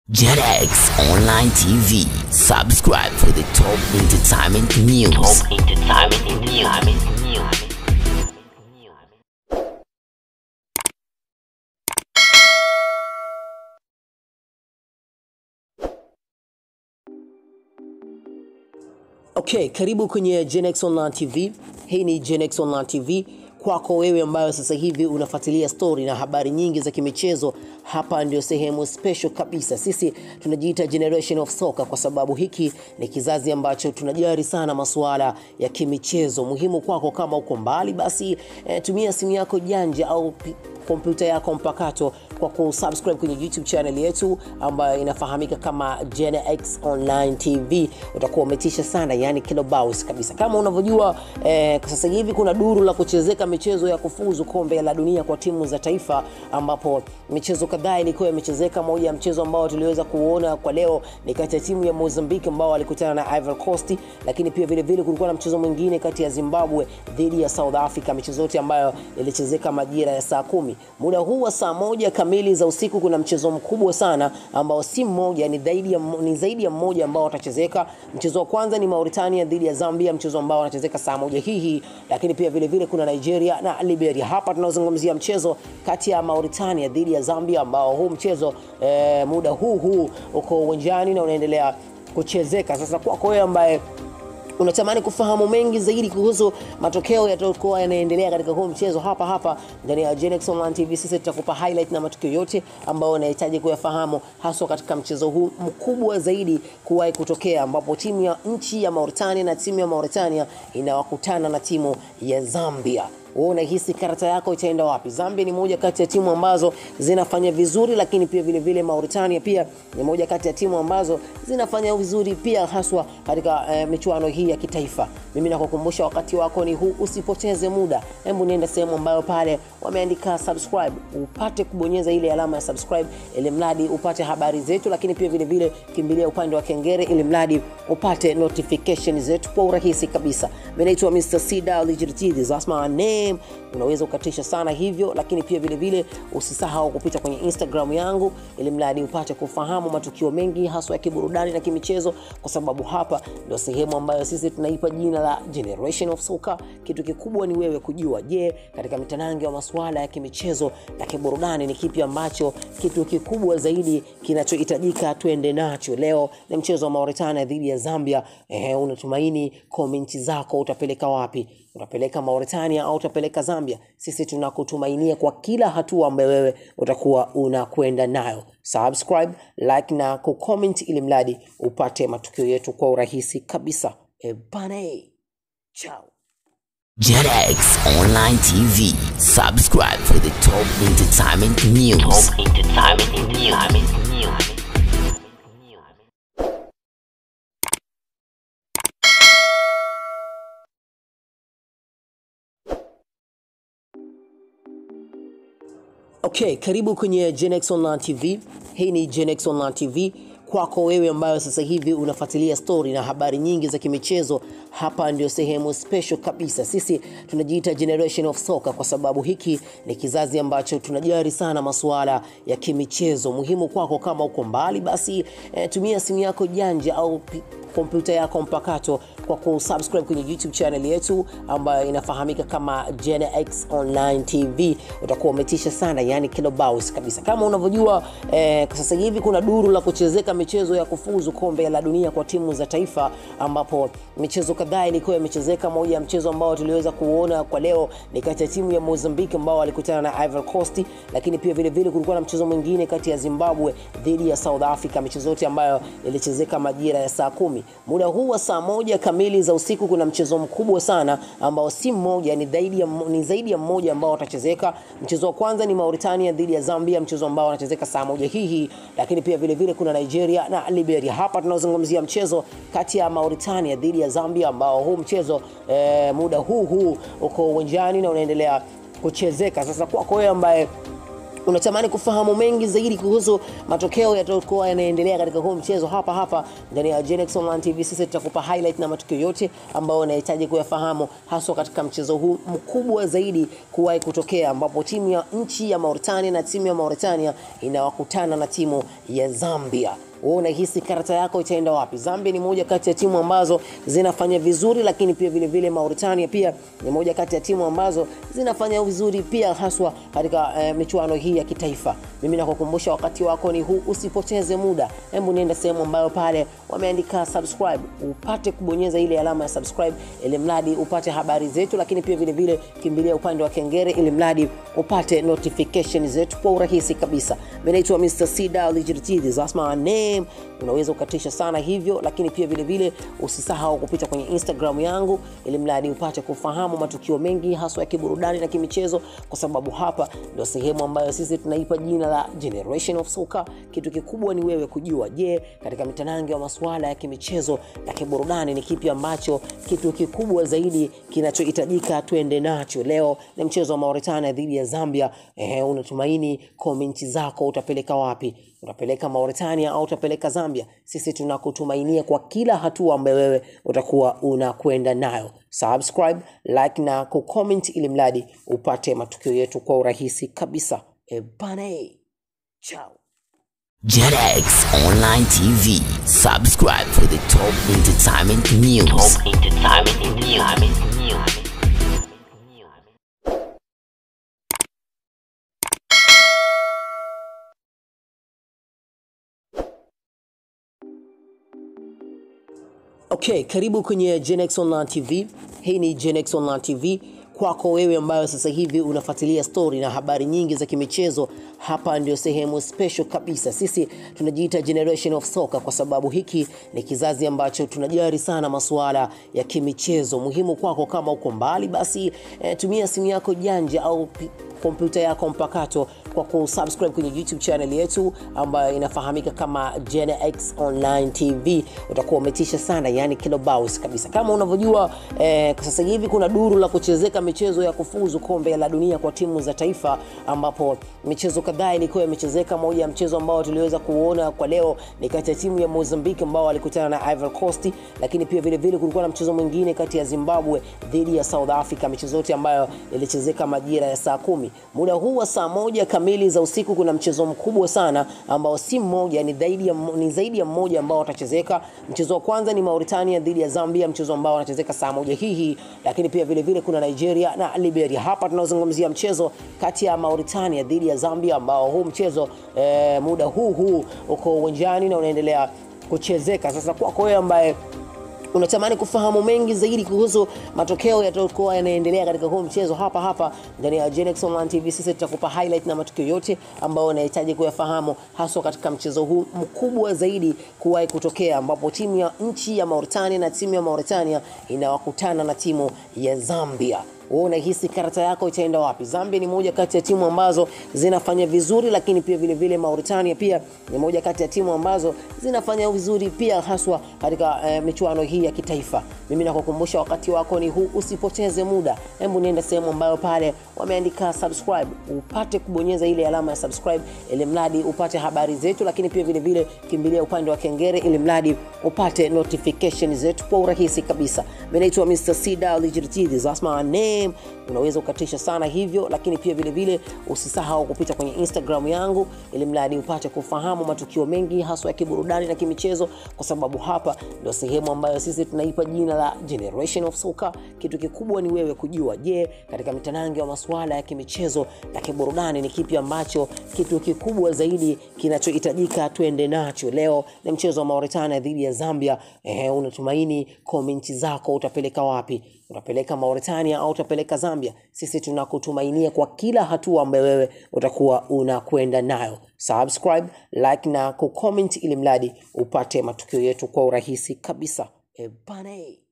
JetX Online TV. Subscribe for the top entertainment news. Top entertainment news. Okay, karibu kwenye Genex Online TV. Hii ni Genex Online TV kwako wewe ambayo sasa hivi unafuatilia story na habari nyingi za kimichezo. Hapa ndio sehemu special kabisa. Sisi tunajiita Generation of Soccer kwa sababu hiki ni kizazi ambacho tunajali sana masuala ya kimichezo. Muhimu kwako kama uko mbali, basi eh, tumia simu yako janja au pi- kompyuta yako mpakato kwa kusubscribe kwenye YouTube channel yetu ambayo inafahamika kama Gen X Online TV. Utakuwa umetisha sana, yani kilobaus kabisa. Kama unavyojua eh, sasa hivi kuna duru la kuchezeka michezo ya kufuzu kombe la dunia kwa timu za taifa, ambapo michezo kadhaa ilikuwa imechezeka. Moja ya mchezo ambao tuliweza kuona kwa leo ni kati ya timu ya Mozambique ambao walikutana na Ivory Coast, lakini pia vile vile kulikuwa na mchezo mwingine kati ya Zimbabwe dhidi ya South Africa, michezo yote ambayo ilichezeka majira ya saa kumi. Muda huu wa saa moja kamili za usiku kuna mchezo mkubwa sana ambao si mmoja, ni zaidi ya, ni zaidi ya mmoja ambao watachezeka. Mchezo wa kwanza ni Mauritania dhidi ya Zambia, mchezo ambao wanachezeka saa moja hii hii, lakini pia vile vile kuna Nigeria na Liberia. Hapa tunazungumzia mchezo kati ya Mauritania dhidi ya Zambia ambao huu mchezo eh, muda huu huu uko uwanjani na unaendelea kuchezeka. Sasa kwako wewe ambaye unatamani kufahamu mengi zaidi kuhusu matokeo yatakuwa yanaendelea katika huu mchezo hapa hapa ndani ya Genex Online TV. Sisi tutakupa highlight na matukio yote ambayo unahitaji kuyafahamu, haswa katika mchezo huu mkubwa zaidi kuwahi kutokea, ambapo timu ya nchi ya Mauritania na timu ya Mauritania inawakutana na timu ya Zambia wewe unahisi karata yako itaenda wapi? Zambia ni moja kati ya timu ambazo zinafanya vizuri, lakini pia vile vile Mauritania pia ni moja kati ya timu ambazo zinafanya vizuri pia haswa katika eh, michuano hii ya kitaifa. Mimi nakukumbusha wakati wako ni huu, usipoteze muda. Hebu nenda sehemu ambayo pale wameandika subscribe, upate kubonyeza ile alama ya subscribe, ili mradi upate habari zetu, lakini pia vile vile kimbilia upande wa kengele, ili mradi upate notification zetu kwa urahisi kabisa. Mimi naitwa Mr. C Legit, that's my name. Unaweza ukatisha sana hivyo, lakini pia vile vile usisahau kupita kwenye Instagram yangu, ili mradi upate kufahamu matukio mengi haswa ya kiburudani na kimichezo, kwa sababu hapa ndio sehemu ambayo sisi tunaipa jina la Generation of Soccer. Kitu kikubwa ni wewe kujua, je, katika mitanange wa masuala ya kimichezo na kiburudani ni kipi ambacho kitu kikubwa zaidi kinachohitajika tuende nacho. Leo ni mchezo wa Mauritania dhidi ya Zambia. Eh, unatumaini komenti zako utapeleka wapi? Utapeleka Mauritania au utapeleka Zambia? Sisi tunakutumainia kwa kila hatua ambayo wewe utakuwa unakwenda nayo. Subscribe, like na kucomment ili mradi upate matukio yetu kwa urahisi kabisa. E bana, chao. JetX Online TV. Subscribe for the top entertainment news. Top entertainment news. Okay, karibu kwenye Genex Online TV. Hii ni Genex Online TV kwako wewe ambayo sasa hivi unafuatilia story na habari nyingi za kimichezo. Hapa ndio sehemu special kabisa. Sisi tunajiita Generation of Soccer kwa sababu hiki ni kizazi ambacho tunajali sana masuala ya kimichezo. Muhimu kwako kama uko mbali, basi eh, tumia simu yako janja au pi- kompyuta yako mpakato kwa kusubscribe kwenye YouTube channel yetu ambayo inafahamika kama Gen X Online TV. Utakuwa umetisha sana, yani kilobaus kabisa. Kama unavyojua eh, sasa hivi kuna duru la kuchezeka michezo ya kufuzu kombe la dunia kwa timu za taifa, ambapo michezo kadhaa ilikuwa imechezeka. Moja ya mchezo ambao tuliweza kuona kwa leo ni kati ya timu ya Mozambique ambao walikutana na Ivory Coast, lakini pia vile vile kulikuwa na mchezo mwingine kati ya Zimbabwe dhidi ya South Africa, michezo yote ambayo ilichezeka majira ya saa kumi. Muda huu wa saa moja kamili za usiku kuna mchezo mkubwa sana ambao si mmoja, ni zaidi ya, ni zaidi ya mmoja ambao watachezeka. Mchezo wa kwanza ni Mauritania dhidi ya Zambia, mchezo ambao wanachezeka saa moja hii hii, lakini pia vile vile kuna Nigeria na Liberia. Hapa tunazungumzia mchezo kati ya Mauritania dhidi ya Zambia ambao huu mchezo eh, muda huu huu uko uwanjani na unaendelea kuchezeka. Sasa kwako wewe ambaye unatamani kufahamu mengi zaidi kuhusu matokeo yatayokuwa yanaendelea katika huu mchezo hapa hapa ndani ya Genex Online TV, sisi tutakupa highlight na matukio yote ambayo unahitaji kuyafahamu, haswa katika mchezo huu mkubwa zaidi kuwahi kutokea, ambapo timu ya nchi ya Mauritania na timu ya Mauritania inawakutana na timu ya Zambia. Wewe unahisi karata yako itaenda wapi? Zambia ni moja kati ya timu ambazo zinafanya vizuri, lakini pia vile vile Mauritania pia ni moja kati ya timu ambazo zinafanya vizuri pia haswa katika eh, michuano hii ya kitaifa. Mimi nakukumbusha wakati wako ni huu, usipoteze muda. Hebu nienda sehemu ambayo pale wameandika subscribe, upate kubonyeza ile alama ya subscribe, ili mradi upate habari zetu, lakini pia vile vile kimbilia upande wa kengele, ili mradi upate notification zetu kwa urahisi kabisa. Mimi naitwa Mr. Sida Ligitidi, that's my name. Unaweza ukatisha sana hivyo, lakini pia vile vile usisahau kupita kwenye Instagram yangu, ili mradi upate kufahamu matukio mengi haswa ya kiburudani na kimichezo, kwa sababu hapa ndio sehemu ambayo sisi tunaipa jina la Generation of Soccer. Kitu kikubwa ni wewe kujua, je, katika mitanange wa masuala ya kimichezo na kiburudani ni kipi ambacho kitu kikubwa zaidi kinachohitajika tuende nacho. Leo ni mchezo wa Mauritania dhidi ya Zambia. Ehe, unatumaini komenti zako utapeleka wapi? Utapeleka Mauritania au utapeleka Zambia? Sisi tunakutumainia kwa kila hatua ambayo wewe utakuwa unakwenda nayo. Subscribe, like na kucomment ili mradi upate matukio yetu kwa urahisi kabisa. E bane, ciao. JetX Online TV. Subscribe for the top entertainment news. Top entertainment news. Okay, karibu kwenye Genex Online TV. Hii ni Genex Online TV kwako wewe ambayo sasa hivi unafuatilia story na habari nyingi za kimichezo. Hapa ndio sehemu special kabisa. Sisi tunajiita Generation of Soccer kwa sababu hiki ni kizazi ambacho tunajali sana masuala ya kimichezo. Muhimu kwako kama uko mbali, basi eh, tumia simu yako janja au pi- kompyuta yako mpakato kwa kusubscribe kwenye YouTube channel yetu ambayo inafahamika kama Gen X Online TV. Utakuwa umetisha sana, yani kilobaus kabisa. Kama unavyojua eh, sasa hivi kuna duru la kuchezeka michezo ya kufuzu kombe la dunia kwa timu za taifa, ambapo michezo kadhaa ilikuwa imechezeka. Moja ya mchezo ambao tuliweza kuona kwa leo ni kati ya timu ya Mozambique ambao walikutana na Ivory Coast, lakini pia vile vile kulikuwa na mchezo mwingine kati ya Zimbabwe dhidi ya South Africa, michezo yote ambayo ilichezeka majira ya saa kumi. Muda huu wa saa moja kamili za usiku kuna mchezo mkubwa sana ambao si mmoja, ni zaidi ya, ni zaidi ya mmoja ambao watachezeka. Mchezo wa kwanza ni Mauritania dhidi ya Zambia, mchezo ambao wanachezeka saa moja hii hii, lakini pia vile vile kuna Nigeria na Liberia. Hapa tunazungumzia mchezo kati ya Mauritania dhidi ya Zambia ambao huu mchezo eh, muda huu huu uko uwanjani na unaendelea kuchezeka. Sasa kwako wewe ambaye unatamani kufahamu mengi zaidi kuhusu matokeo yatayokuwa yanaendelea katika huu mchezo hapa hapa ndani ya Genex Online TV, sisi tutakupa highlight na matukio yote ambayo unahitaji kuyafahamu, haswa katika mchezo huu mkubwa zaidi kuwahi kutokea, ambapo timu ya nchi ya Mauritania na timu ya Mauritania inawakutana na timu ya Zambia wewe unahisi karata yako itaenda wapi? Zambia ni moja kati ya timu ambazo zinafanya vizuri, lakini pia vile vile Mauritania pia ni moja kati ya timu ambazo zinafanya vizuri pia haswa katika eh, michuano hii ya kitaifa. Mimi nakukumbusha wakati wako ni huu, usipoteze muda. Hebu nienda sehemu ambayo pale wameandika subscribe, upate kubonyeza ile alama ya subscribe, ili mradi upate habari zetu, lakini pia vile vile kimbilia upande wa kengele, ili mradi upate notification zetu kwa urahisi kabisa. Mimi naitwa Mr. Sida Ligitidi, that's my name. Unaweza ukatisha sana hivyo, lakini pia vile vile usisahau kupita kwenye Instagram yangu, ili mradi upate kufahamu matukio mengi haswa ya kiburudani na kimichezo, kwa sababu hapa ndio sehemu ambayo sisi tunaipa jina la Generation of Soccer. Kitu kikubwa ni wewe kujua, je, katika mitanange wa masuala ya kimichezo na kiburudani ni kipi ambacho kitu kikubwa zaidi kinachohitajika tuende nacho. Leo ni mchezo wa Mauritania dhidi ya Zambia. Ehe, unatumaini komenti zako utapeleka wapi? Utapeleka Mauritania au utapeleka Zambia? Sisi tunakutumainia kwa kila hatua ambayo wewe utakuwa unakwenda nayo. Subscribe, like na kucomment ili mradi upate matukio yetu kwa urahisi kabisa. E bane.